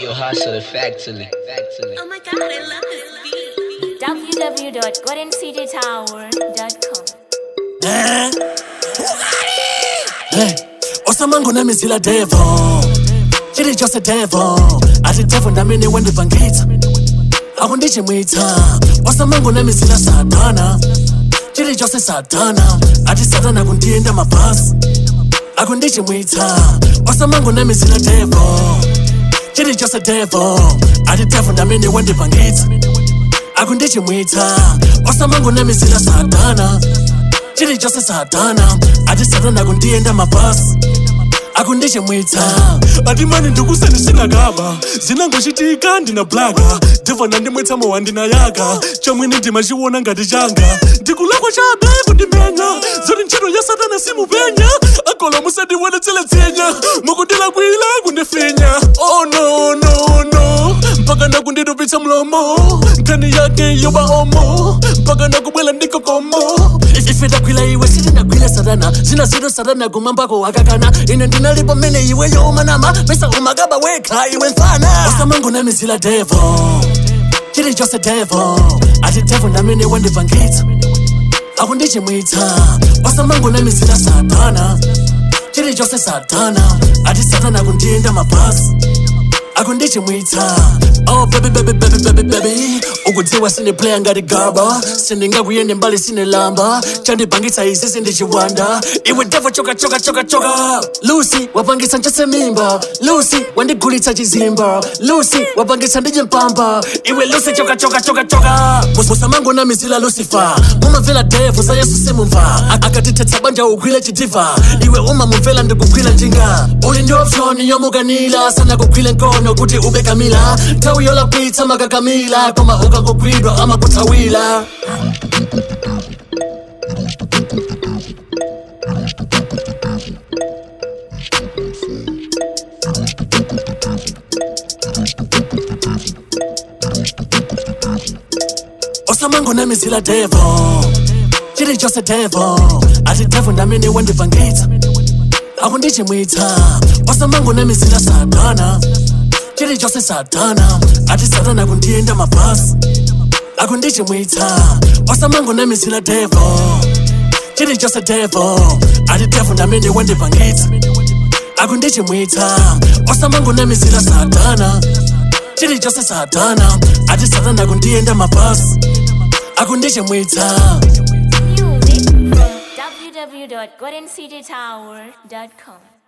Yo, hustle it factually. Factually. Oh my god, I love this beat. www.goldencitytower.com. Eh? Hey, osamango namizila devo chiri chose devo ati devo ndamene wandibvangitsa akundichimwitsa osamango namizila satana chiri chose satana ati satana kundienda mabhasi akundichimwitsa osamango namizila devo chiri chose devo ati devo ndamene wandibvangitsa akundichimwitsa osamango namizila satana chiri chose satana ati satana kundienda mabhasi akundichimwitsa ati mani ndikuseni sinakaba zinangochitika ndina blaka devha nandimwetsa mowa ndinayaka chamwene ndimachiona ngati changa ndikulakwa chabe kundimenya zoti ntchito ya satana simupenya akola musandiwonetsele tsenya mukundilakwila kundifinya oh no no no mpaka nakunditupitsa mlomo nkhani yake yoba omo mpaka nakubwela ndikokomo ife tagwila iwe sitinagwile satana zina zito satana kumambako wakakana ine ndinalipo mmene iwe yomanama pesa umakaba wekha iwe mfana osamango namizila devo chiri chose devo ati devo ndamene wandibvangitsa akundichimwitsa osamango namizila satana chiri chose satana ati satana kundienda mabhasi akundichimwitsa oh baby baby baby baby baby ukudziwa sine playa ngati gaba sindingakuyende mbali sine lamba chandipangitsa izi sindichiwanda iwe devo choka choka choka choka lucy wapangitsa nchose mimba lucy wandigulitsa chizimba lucy wapangitsa ndije mpamba iwe lucy choka choka choka choka musamango namizila lucifer mumamvera devo za yesu simumva A- akatitetsa banja ugwile chidiva iwe umamumvera ndikugwila njinga uli ndi option yomukanila sana kugwile nkono kuti ube kamila nthawi yolakwitsa makakamila koma ukangogwidwa amakuthawila osamango namizila devo chiri chose devo ati devo ndamene wandibvangitsa akundichimwitsa osamango namizila satana chiri chose satana ati satana kundienda mabhasi akundichimwitsa osamango namizila devo chiri chose devo ati devo ndamene wandibvangitsa akundichimwitsa osamango namizila satana chiri chose satana ati satana kundienda mabhasi akundichimwitsa Music from www.goldencitytower.com.